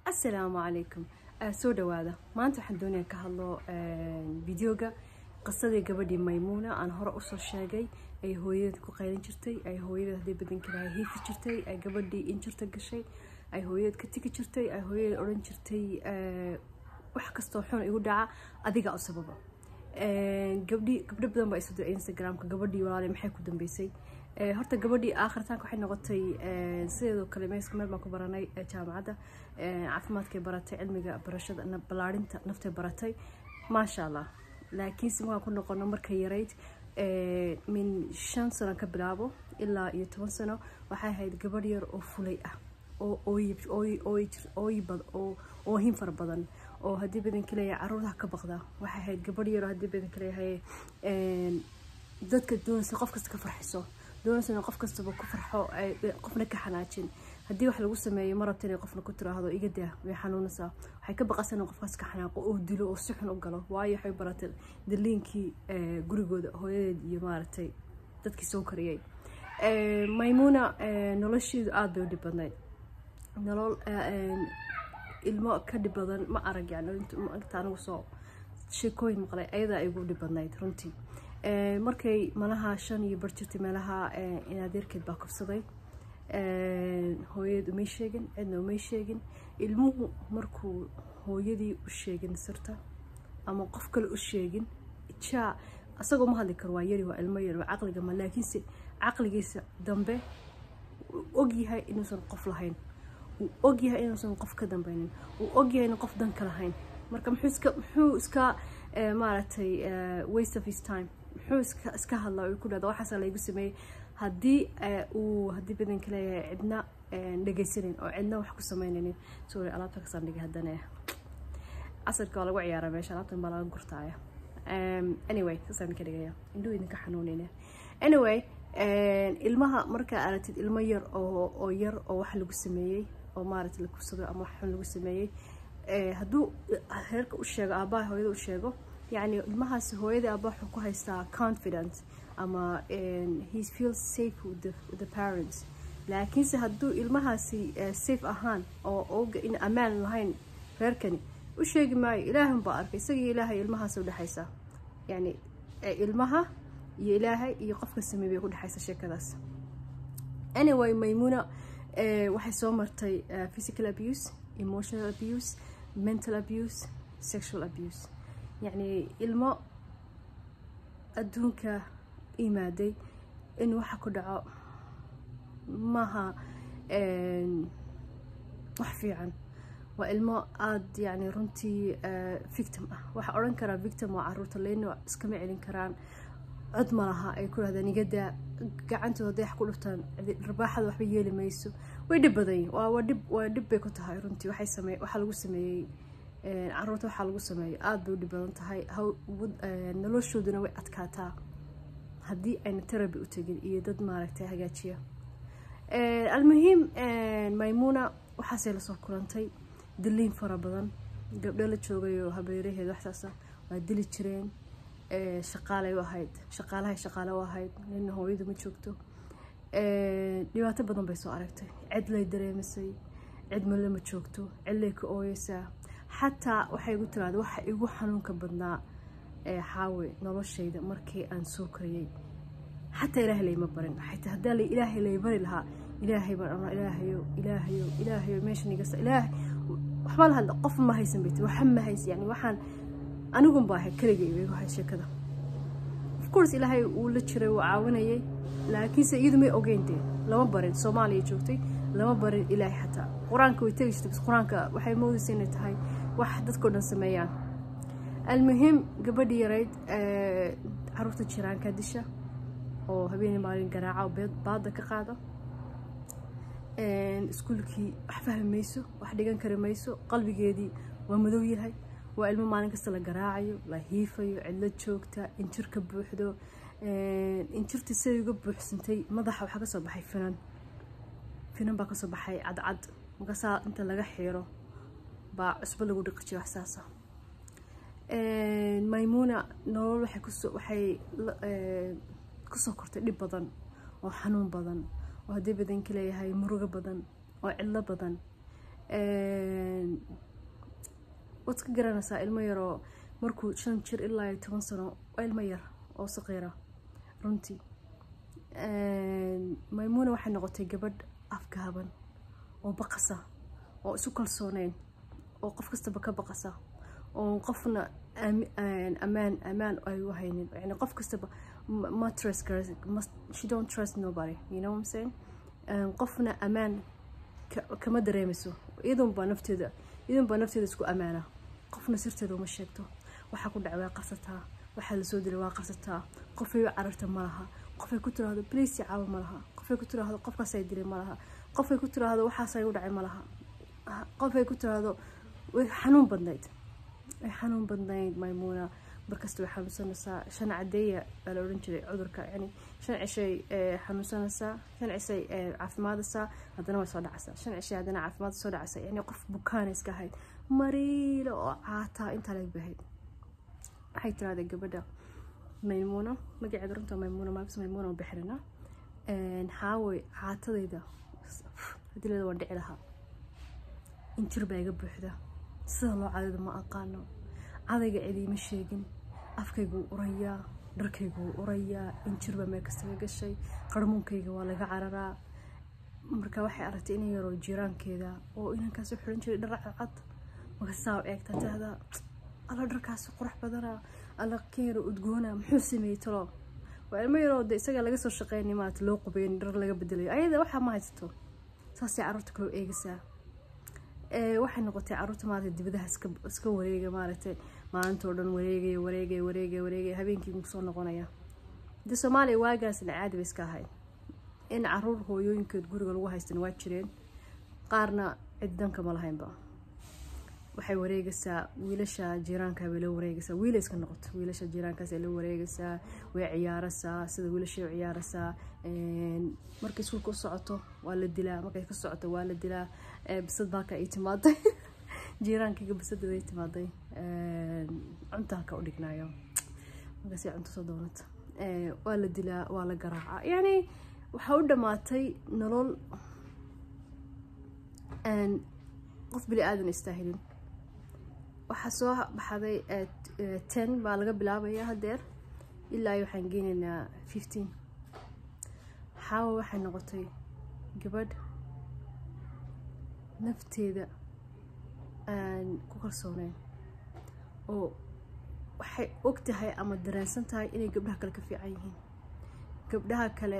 asalaamu calaykum soo dhawaada maanta waxaan doonaya ka hadlo videoga qisadii gabadhii maymuuna aan hore usoo sheegay ay hooyadeed ku qaylan jirtay ay hooyadeed haddii badankilaha hiifi jirtay ay gabadhii injirta gashay ay hooyadeed ka tigi jirtay ay hooyadeed odhan jirtay wax kastoo xun igu dhaca adiga u sababa gabdhi gabdho badan baa isoo diray instagramka gabadhii walaale maxay ku dambeysay horta gabadhii aakhiritaanka waxay noqotay sideedoo kale meeska meel baan ku baranay jaamacadda caafimaadkay baratay cilmiga barashada ballaarinta naftay baratay maasha allah laakiinse markaan ku noqono markay yarayd min shan sano ka bilaabo ilaa iyo toban sano waxay ahayd gabadh yar oo fulay ah oo oohin fara badan oo haddii badanka leeyahay caruurtaha ka baqda waxay ahayd gabadh yar oo haddii badanka leeyahay dadka doonaysa qof kasta ka farxiso doonaysa qof kastaba ku farxo qofna ka xanaajin haddii wax lagu sameeyo ma rabta inay qofna ku tiraahdo iga daa way xanuunaysaa waxay ka baqaysaa in qofkaas ka xanaaqo oo dilo oo si xun u galo waayo waxay baratay daliinkii gurigooda hooyadeed iyo maaragtay dadkii soo kariyay maymuuna nolosheedu aada bay u dhib badnayd nolol ilmo ka dhib badan ma arag yani inta anigu soo sheekooyin maqlay ayadaa igu dhib badnayd runtii markay malaha shan iyo bar jirtay meelaha inaadeerkeed baa kufsaday hooyadeed umay sheegin cidna umay sheegin ilmuhu markuu hooyadii u sheegin sirta ama qof kale u sheegin jaa asagoo ma hadli karo waa yari waa ilmo yar waa caqliga ma laakiinse caqligiisa dambe uu ogyahay inuusan qof lahayn uu ogyahay inuusan qof ka dambeynin uu ogyahay in qof danka lahayn marka muxuu iska muxuu iska maaragtay waste of his time muxuu iska iska hadlaa uu ku dhahda waxaasaa laygu sameeyey haddii uu haddii badanka leeyahay cidna dhegaysanin oo cidna wax ku sameynaynin sorry alaabta kasaan dhigay haddana casarka waa lagu ciyaaraa meesha alaabtan baa laga gurtaaya anyway saasaan ka dhigaya indhuu idinka xanuunina anyway ilmaha markaa aragtid ilmo yar oo oo yar oo wax lagu sameeyey oo maaragtay la kufsado ama wax xun lagu sameeyey hadduu reerka u sheego aabbaha hooyada u sheego yacni ilmahaasi hooyadii aabba wuxuu ku haystaa confidence ama he feels safe with the, with the parents laakiinse hadduu ilmahaasi safe ahaan oo oga in ammaan lahayn reerkani u sheegi maayo ilaahan baa arkay isagii ilaahay ilmahaas udhexaysa yacni ilmaha iyo ilaahay iyo qofka sameey bay ku dhexaysa sheekadaas anyway maymuna waxay soo martay physical abuse emotional abuse mental abuse sexual abuse yacni ilmo adduunka imaaday in waxa ku dhaco maaha wax fiican waa ilmo aada yani runtii victim ah waxaa odhan karaa victim waa caruurta leyno iskama celin karaan cod ma laha ay ku dhahdaan igadaa gacantooda hadday wax ku dhuftaan rabaaxada waxba yeeli mayso way dhib badan yihin waa dhib waa dhib bay ku tahay runtii waxay samey waxaa lagu sameeyey caruurta waxaa lagu sameeyey aada bay u dhib badan tahay noloshooduna way adkaataa haddii ayna teraby u tegin iyo dad maaragtay hagaajiya almuhiim maymuna waxaasay lasoo kulantay diliin fara badan gabdho la joogayoo habeeraheed waxsaasa waa dili jireen shaqaalay u ahayd shaqaalahay shaqaale u ahayd nina hooyadu ma joogto dhibaato badan bay soo aragtay cid lay dareemisay cid male ma joogto cidlay ka ooyeysaa xataa waxay igu tiraada waxa igu xanuunka badnaa xaawe noloshayda markii aan soo kariyey xataa ilaahay layma barin xataa haddaa la ilaahay lay bari lahaa ilaahay baan anaa ilaahayo ilaahayo ilaahayo meeshan igasa ilaahay waxba la hadla qof ma haysan bay tiri waxa ma haysan yani waxaan anigun baa ahay keligay igu hay sheekada of course ilaahay wuu la jiray wuu caawinayay laakiinse iyadu may ogeyn dee lama barin soomaaliya joogtay lama barin ilaahay xataa qur-aanka way tegi jirtay bas qur-aanka waxay moodaysa inay tahay wax dadkao dhan sameeyaan almuhim gabadhii yarayd caruurta jiraanka disha oo habeenii maalin garaaca oo baada ka qaada iskuulkii wax fahmi mayso wax dhigan kari mayso qalbigeedii waa madow yahay waa ilmo maalin kasta la garaacayo la hiifayo cidlo joogta injir ka buuxdo injirtii siday uga buuxsantay madaxa waxaa kasoo baxay finan finan baa kasoo baxay cadcad markaasaa inta laga xiiro baa cusbo lagu dhiqi jiray wax saasa maymuna nolol waxay kusoo waxay kusoo kortay dhib badan oo xanuun badan oo haddii badanka leeyahay murugo badan oo cidlo badan waad iska garanaysaa ilmo yaroo markuu shan jir ilaa iyo toban sano waa ilmo yar oo saqiira runtii maymuuna waxay noqotay gabadh afgaaban oo baqasa oo isu kalsooneyn oo qof kastaba ka baqasa oo qofna amaan amaan ay u haynin yani qof kastaba ma trust she don't trust nobody you know what I'm saying qofna amaan kama dareemayso iyadoon baa nafteeda iyadoon baa nafteeda isku amaana qofna sirteeda uma sheegto waxaa ku dhacay waa qarsataa waxaa lasoo dilay waa qarsataa qofay u cararta ma laha qofay ku tiraahdo bliis caabo ma laha qofay ku tiraahdo qofkaasay dilay ma laha qofay ku tiraahdo waxaasay u dhacay ma laha qofay ku tiraahdo way xanuun badnayd way xanuun badnayd maymuuna markasta way xanuunsanaysaa shan cadeeya baa la odhan jiray cudurka yani shan cishay xanuunsanaysaa shan cishay caafimaadaysaa haddana way soo dhacaysaa shan cishay haddana caafimaad soo dhacaysaa yani qof bukaana iska ahayd mariila oo caataa intaa laga bahayd waxay tiraahday gabadha maymuuna magaceeda runta maymuuna maabis maymuuna bixirina xaaway caatadayda hadileeda waan dhici lahaa injir baa iga buuxda sida loo cadayda ma aqaano cadayga cidiima sheegin afkayguu urayaa dharkayguu urayaa injir baa meel kasta ka gashay qarmuunkayga waa laga cararaa marka waxay aragtay inan yaroo jiiraankeeda oo inankaas u xiran jiray dhar cadcad markasaa eegtaa tahdaa alla dharkaasi qurux badana alla keero udgoona muxuu sameeyey talo waa ilmo yaroo de isaga laga soo shaqeynay maarata loo qubeyn dhar laga bedelayo ayada waxaa ma haysato saasay carruurta kaloo eegaysaa waxay noqotay carruurta maarata dibadaha iska iska wareega maaragtay maalintoo dhan wareegaya wareegaya wareegaya wareegaya habeenkii kusoo noqonaya de soomaaliya waagaasna caadi bay iska ahayd in caruur hooyooyinkeed guriga lagu haystan waa jireen qaarna cid danka ma lahaynba waxay wareegaysaa wiilasha jiiraanka bay la wareegaysaa wiila iska noqoto wiilasha jiiraankaas ay la wareegaysaa way ciyaaraysaa sida wiilashay u ciyaaraysaa markay iskuulka u socoto waa la dilaa markay ka socoto waa la dilaa bisad baalka ay timaaday jiiraankayga bisadeeda ay timaaday cunta halka u dhignaayo markaasay cunto soo doonata waa la dilaa waa la garaacaa yacni waxaa u dhammaatay nolol qof bili aadan istaahilin waxaa soo baxday ten baa laga bilaabaya hadeer ilaa waxaan geynaynaa fifteen xaawa waxay noqotay gabadh nafteeda aan ku kalsooneyn oo waxay og tahay ama dareensan tahay inay gabdhaha kale ka fiican yihiin gabdhaha kale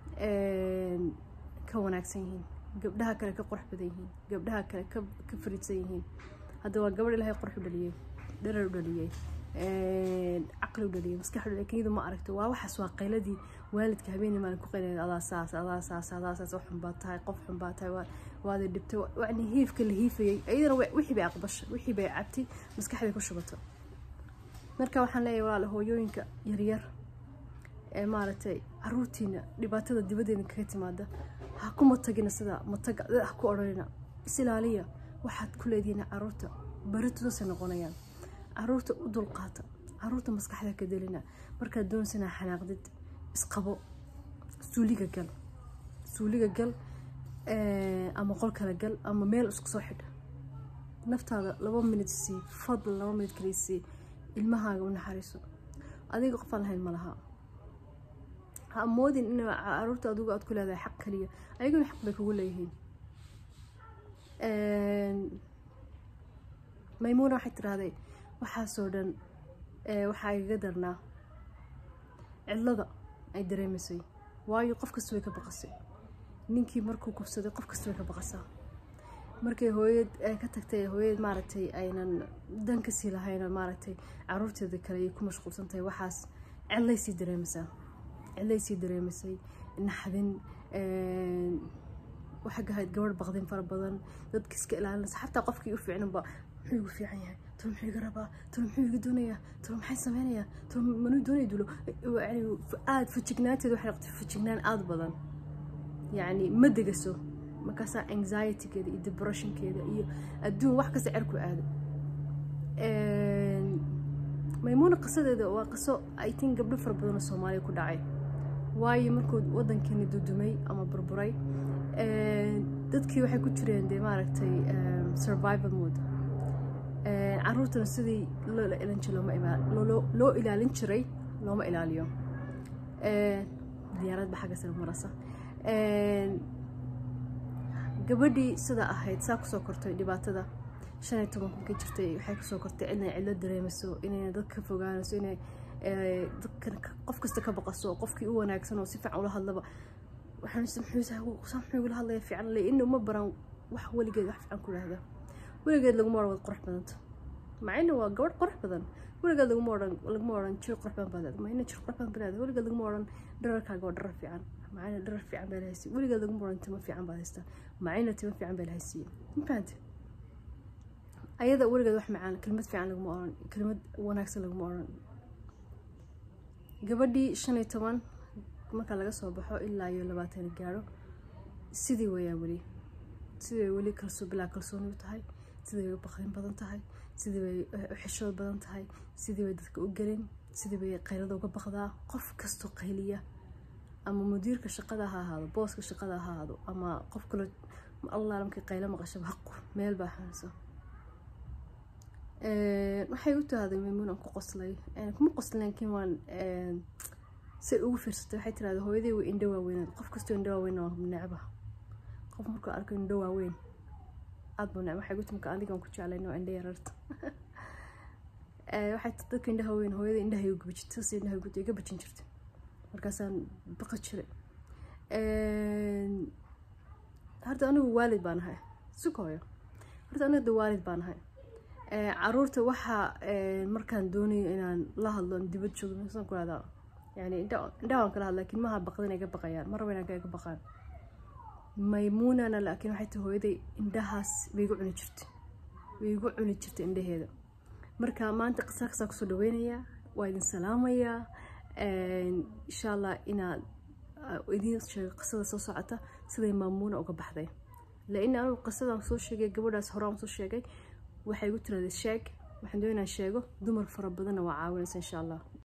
ka wanaagsan yihiin gabdhaha kale ka qurux badan yihiin gabdhaha kale ka fariidsan yihiin hadda waa gabadh ilaahay qurux u dhaliyey dharar u dhaliyey caqli u dhaliyey maskax u dhaliyey kenyadu ma aragto waa waxaas waa qayladii waalidka habeenii maalin ku qaynaya adaa saas adaa saas adaa saas wax xun baa tahay qof xun baa tahay waada dhibtay yani hiifka la hiifayay iyadana wixii bay aqbashay wixii bay cabtay maskaxday ku shubato marka waxaan leeyahay walaal hooyooyinka yaryar ee maaragtay caruurtiina dhibaatada dibadeena kaga timaada ha ku matagina sida mataga ha ku odhanina isilaaliya waxaad ku leedihiin caruurta baritudasay noqonayaan caruurta u dulqaata caruurta maskaxda ka delina markaad doonsanaa xanaaqdid isqabo suuliga gal suuliga gal ama qol kale gal ama meel isku soo xidha naftaada laba minid sii fadl laba minid kaliya sii ilmahaaga u naxariiso adiga qofaan lahayn ma laha ha moodin in caruurta adigu aad ku leedahay xaq kaliya ayaguna xaq bay kugu leeyihiin maymuuna waxay tiraahday waxaasoo dhan waxaa igaga darnaa cidlada ay dareemaysay waayo qof kasta way ka baqasay ninkii markuu kubsaday qof kasta way ka baqasaa markay hooyad ka tagtay hooyad maaragtay aynan dan kasii lahayn maaragtay caruurteeda kale ay ku mashquulsan tahay waxaas cidlay sii dareemaysaa cidlay sii dareemaysay naxdin waxay gahayd gabadh baqdin fara badan dadka iska ilaalinaysa xataa qofkii u fiicnanba muxuu igu fiican yahay talo muxuu iga rabaa talo muxuu iga doonayaa talo maxay sameynayaa talo manuu doonaya dulo yani aada fajignaanteeda waxay noqotay fajignaan aada badan yacni ma degaso markaasaa anxietygeeda iyo depressionkeeda iyo adduun wax kasta cerku aado maymuuna qisadeeda waa qiso i think gabdho fara badanoo soomaaliya ku dhacay waayo markuu waddankeeni dudumay ama burburay dadkii waxay ku jireen dee maaragtay survival mood caruurtana sidii loola ilin jiray looma ima loo ilaalin jiray looma ilaaliyo diyaaradba xagga sare marasa gabadhii sida ahayd saa kusoo kortay dhibaatada shan iyo toban kunkay jirtay waxay kusoo kortay inay cidlo dareemayso inay dad ka fogaanayso inay dadkan qof kasta ka baqaso qofkii u wanaagsan oo si fiican ula hadlaba waxaan igula hadlaya fiican le ina uma baran wax weligeed wax fiican ku dhahda weligeed laguma odhan waad qurux badanta macina waa gabadh qurux badan weligeed laguma odhan laguma odhan jir qurux badan baad leedahay macina jir qurux badan baad leedahay weligeed laguma odhan dhararkaaga waa dharar fiican macina dharar fiican baa lahaysiy weligeed laguma odhan timo fiican baad haystaa macina timo fiican baa lahaysiiye ma fahante ayada weligeed wax macaan kelmad fiican laguma odhan kelmad wanaagsan laguma odhan gabadhii shan iyo toban marka laga soo baxo ilaa iyo labaatan gaaro sidii wayaa weli sidii way weli kalsoo bilaa kalsooni u tahay sidii way u baqrin badan tahay sidii bay u xishood badan tahay sidii bay dadka u gelin sidii bay qaylada uga baqdaa qof kastoo qayliya ama mudiirka shaqada ha ahaado booska shaqada ha ahaado ama qof kale allah markii qaylo maqashaba haqu meel baa xunaysa waxay u tahday maymuun aan ku qoslay kuma qoslin laakiin waan say ugu fiirsatay waxay tirahday hooyadii way indho waaweynaad qof kastoo indho waaweyn waa necba qof markuu arko indho waaweyn aad buu necba waxay gu timka adigaan ku jeclayn oo indho yararta waxay dadka indhaha weyn hooyada indhaha igu gabi jirtay sas indhaha iga bajin jirtay markaasaan baqa jiray horta anigu waalid baan ahay suka hooyo horta aniga waalid baan ahay caruurta waxaa markaan doonayo inaan la hadlo dibad joogno saan ku rahdaa yani indhaha waan kala hadla lakin maha baqdin ay ga baqayaan maraba inaan kaga baqaan maymuunana laakiin waxay tahay hooyaday indhahaas bay igu cuni jirtay way igu cuni jirtay indhaheeda marka maanta qisa kasaa kusoo dhaweynayaa waa idin salaamayaa insha allah inaad idiin sheego qisada soo socota siday maamuuna uga baxday lain anigu qisadan soo sheegay gabadhaas horaan soo sheegay waxay igu tiraday sheeg waxaan doonaa sheego dumar fara badanna waa caawinaysa insha allah